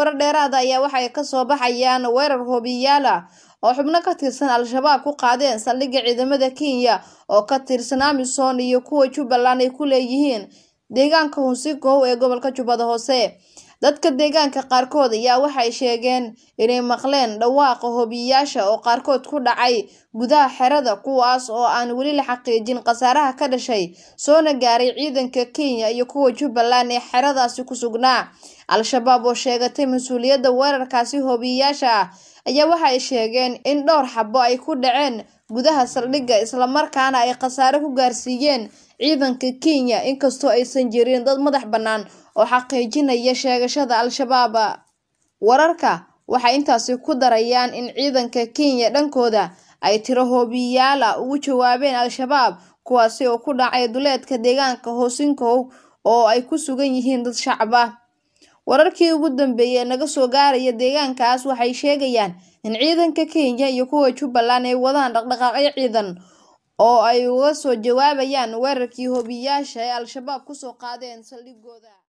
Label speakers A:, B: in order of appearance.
A: warar dheeraada ayaa waxay kasoo baxayaan weerar hoobiyaal ah oo xubno ka tirsan al-shabaab ku qaadeen saldhigga ciidamada kenya oo ka tirsan amisom iyo kuwa jubbaland ay ku leeyihiin deegaanka hunsigow ee gobolka jubbada hoose dadka deegaanka qaarkood ayaa waxay sheegeen inay maqleen dhawaaqa hoobiyayaasha oo qaarkood ku dhacay gudaha xerada kuwaas oo aan weli la xaqiijin khasaaraha ka dhashay soona gaaray ciidanka kenya iyo kuwa jubbaland ee xeradaasi ku sugnaa al-shabaab oo sheegatay mas-uuliyadda weerarkaasi hoobiyayaasha ah ayaa waxay sheegeen in dhowr xabo ay ku dhaceen gudaha saldhigga islamarkaana ay khasaare ku gaarsiiyeen ciidanka kenya inkastoo aysan jirin dad madax bannaan oo xaqiijinaya sheegashada al-shabaab wararka waxay intaasi ku darayaan in ciidanka kenya dhankooda ay tiro hoobiyaala ugu jawaabeen al-shabaab kuwaasi oo ku dhacay duleedka deegaanka hoosinkow oo ay ku sugan yihiin dad shacab ah wararkii ugu dambeeyey ee naga soo gaaraya deegaankaas waxay sheegayaan in ciidanka kenya iyo kuwa jubbaland ay wadaan dhaqdhaqaaqyo ciidan oo ay uga soo jawaabayaan weerarkii hoobiyayaasha ee al-shabaab kusoo qaadeen saldhigooda